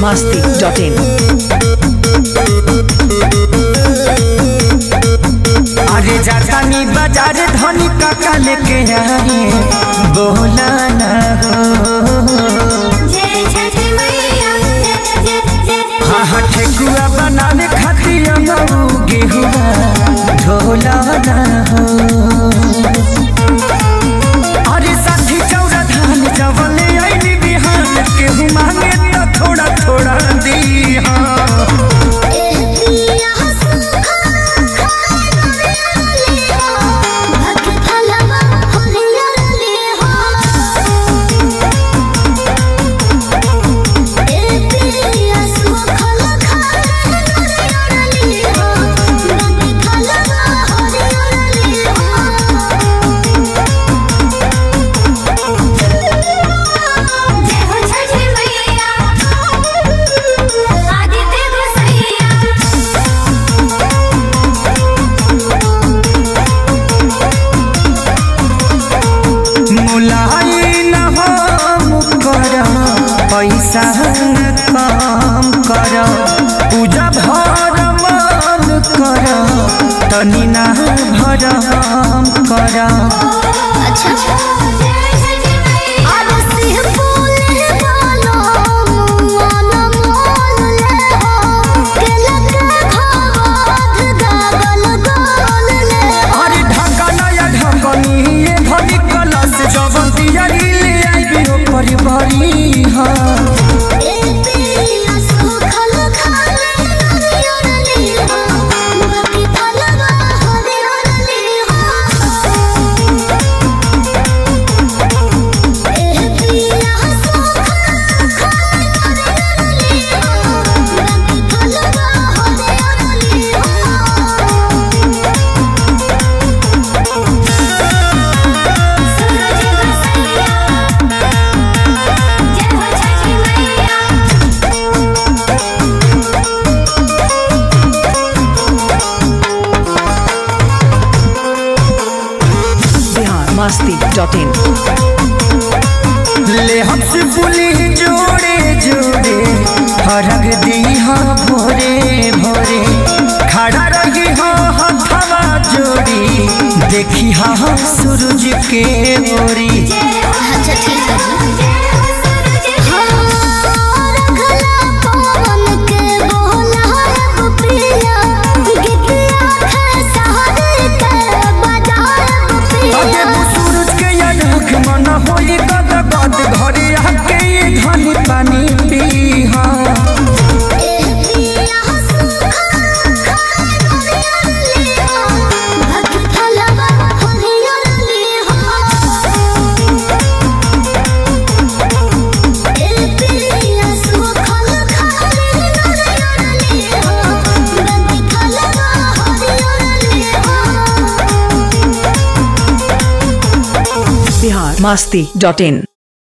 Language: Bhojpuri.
masti.in. अरे जातानी बाजार धनी काका लेके आए बोला ना हो हाँ हाँ ठेकुआ बनाने खातिर मऊ गेहुआ ढोला ना हो अरे साठी चौरा धान जवले आईनी बिहान केहू मांगे तो थोड़ा थोड़ा दी हाँ मुलाई न हो कर पैसा न काम कर पूजा भर मन कर तनी ना भरम कर अरे ढका या ढकनी ये भरी कलश जवन दियारी ले आइबी हो परिवारी हाँ Bihar masti.in. ले हमसे बोली जोड़े जोड़े हरग दी हाँ भोरे भोरे खड़ा रही हाँ हथवा जोड़ी देखी हाँ सूरज के ओरी अच्छा ठीक है जी हाँ रखला पवन के बोला पिया गिद्दिया खसारे के बजाए पिया अगे सूरज के अनख मन होई गद गद घरे आके ये धनी पानी पी हाँ Bihar masti.in.